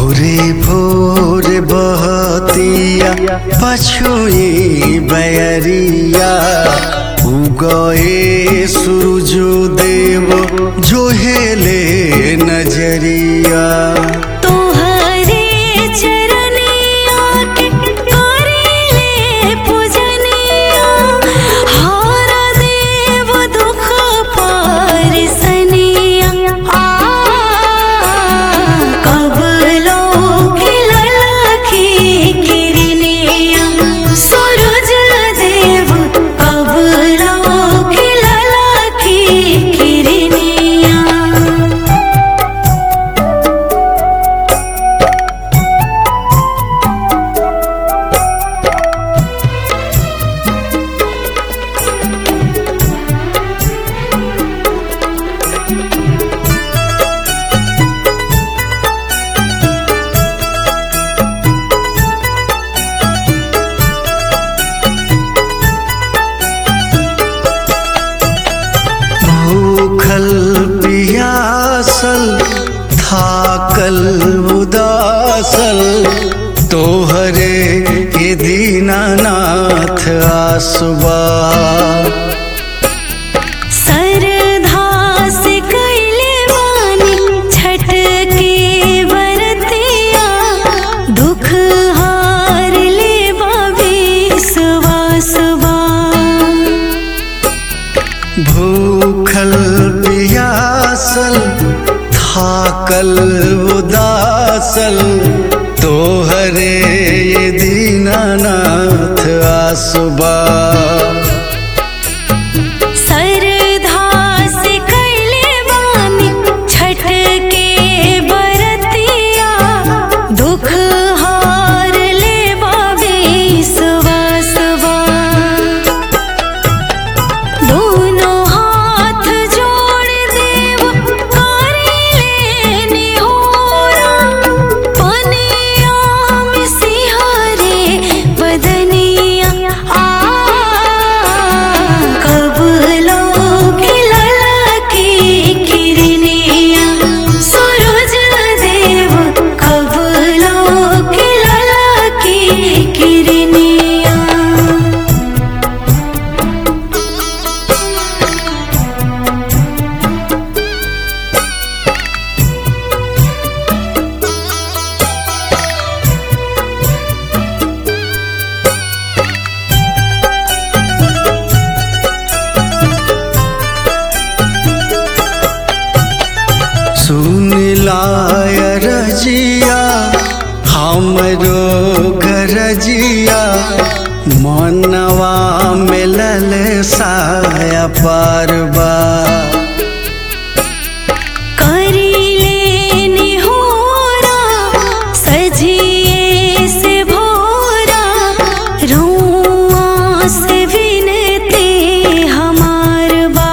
भोरे भोर बहतिया पछुई बैरिया उगए सूरजो देव जोहेले नजरिया तोहरे चरनिया के करेले पूजनिया हर देव दुख पारसनिया आ कब लोग ललखी किरनिया सूरज देव कब लोग ललखी किरनिया भूखल पियासल थाकल उदासल तोहरे ये दीनानाथ आसुबा सरधा से कैले वानी छठ के बरतिया दुख हार ले बाबी सुबा सुबा भूखल पियासल थाकल उदासल तोहरे ये दीनानाथ आसुबा सरधा से कैले वानी छठ के बरतिया दुख हार ले बाबी सुबा सुबा दोनों हाथ जोड़ देव करेले निहोरा पनिया में सिहारे बदनिया आ कब लोग ललकी किरनिया सूरज देव कब लोग ललकी किरनिया सुन लाय रजिया हमरो गरजिया मनवा मिलल साया पारबा करीले निहोरा सजिए से भोरा रुआ से विनती हमार बा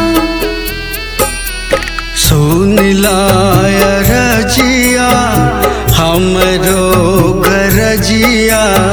सुन लाय रजिया हमरो गरजिया